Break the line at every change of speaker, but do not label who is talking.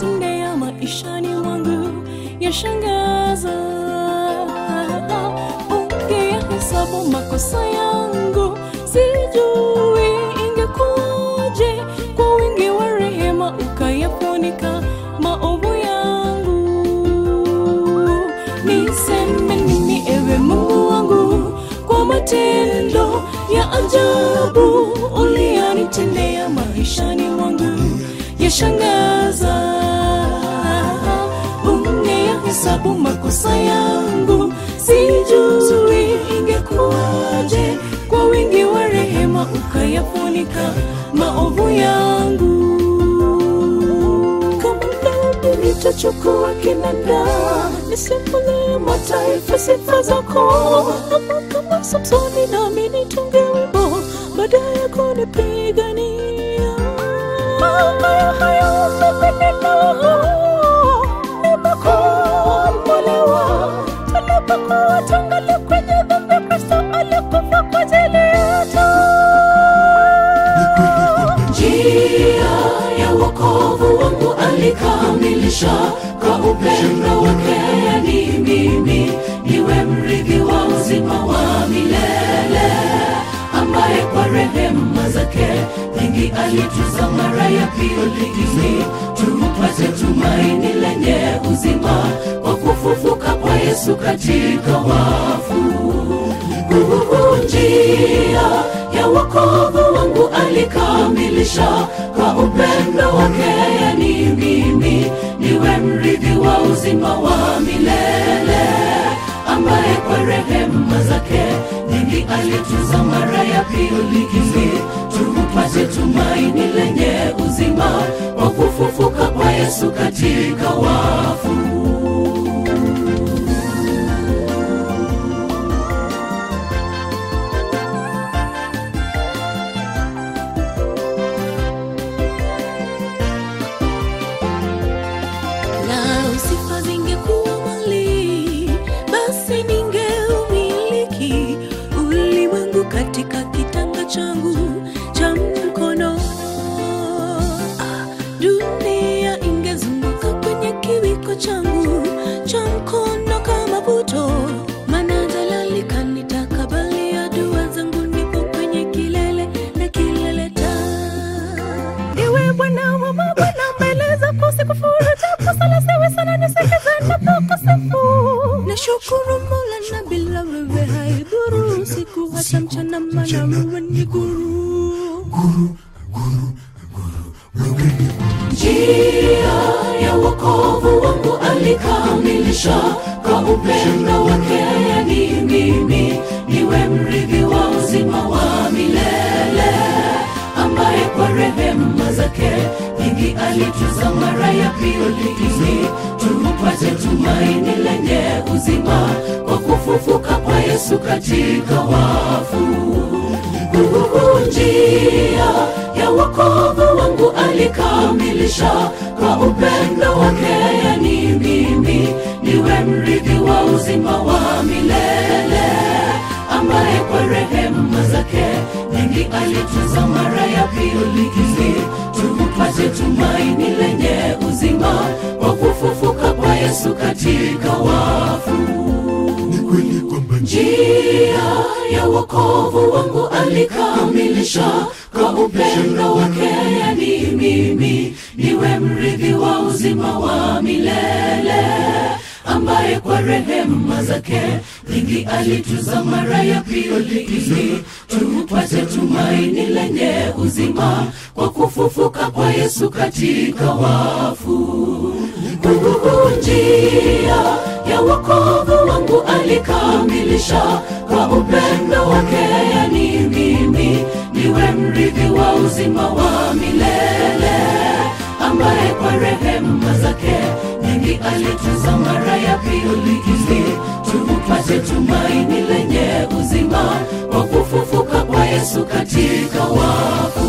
uliyonitendea maishani mwangu yashangaza. Ungeyahesabu makosa yangu, sijui ingekuwaje. Kwa wingi wa rehema ukayafunika maovu yangu. Niseme nini ewe Mungu wangu kwa matendo ya ajabu uliyonitendea maishani mwangu yashangaza. Ungeyahesabu makosa yangu, sijui ingekuwaje. Kwa wingi wa rehema ukayafunika maovu yangu. Kama dhambi nitachukua kinanda, nisimulie mataifa sifa zako. Ama kama Samsoni nami nitunge wimbo, baada ya kunipigania. Haya haya umependelea, nimekombolewa. Tunapokuwa tungali kwenye dhambi, Kristo alikufa kwa ajili yetu njia ya wokovu wangu alikamilisha kwa upendo wake ni mimi niwe mrithi wa uzima wa milele ambaye kwa rehema zake nyingi alituza mara ya pili ili tupate tumaini lenye uzima kwa kufufuka kwa yesu katika wafu Uhu, njia ya wokovu wangu alikamilisha kwa upendo wake ni mimi niwe mrithi wa uzima wa milele ambaye kwa rehema zake nyingi alituza mara ya pili ili tupate tumaini lenye uzima kwa kufufuka kwa yesu katika wafu Lau sifa zingekuwa mali, basi ningeumiliki ulimwengu katika kitanga changu cha mkono. Ah, Dunia ingezunguka kwenye kiwiko changu cha mkono kama puto, maana jalali kanitakabali dua zangu, nipo kwenye kilele na kilele ta Ewe Bwana wa mabwana, mbele zako sikufuru, japo sala siwe sana nisikize napokusifu. Nashukuru Mola na bila wewe haidhuru, siku hata mchana, maana wewe ni guru. Njia ya wokovu wangu alikamilisha kwa upendo wake ni mimi niwe mrithi wa uzima wa milele ambaye kwa rehema zake nyingi alituza mara ya pili ili tupate tumaini lenye uzima kwa kufufuka kwa yesu katika wafu Uhu, njia ya wokovu wangu alikamilisha kwa upendo wake ni mimi niwe mrithi wa uzima wa milele ambaye kwa rehema zake nyingi alituza mara ya pili ili tupate tumaini lenye uzima kwa kufufuka kwa yesu katika wafu
ni kweli kwamba
njia ya wokovu wangu alikamilisha kwa upendo wake ni mimi niwe mrithi wa uzima wa milele ambaye kwa rehema zake nyingi alituza mara ya pili ili tupate tumaini lenye uzima kwa kufufuka kwa yesu katika wafu Uhu, njia ya wokovu wangu alikamilisha kwa upendo wake ni mimi niwe mrithi wa uzima wa milele ambaye kwa rehema zake nyingi alituza mara ya pili ili tupate tumaini lenye uzima kwa kufufuka kwa yesu katika wafu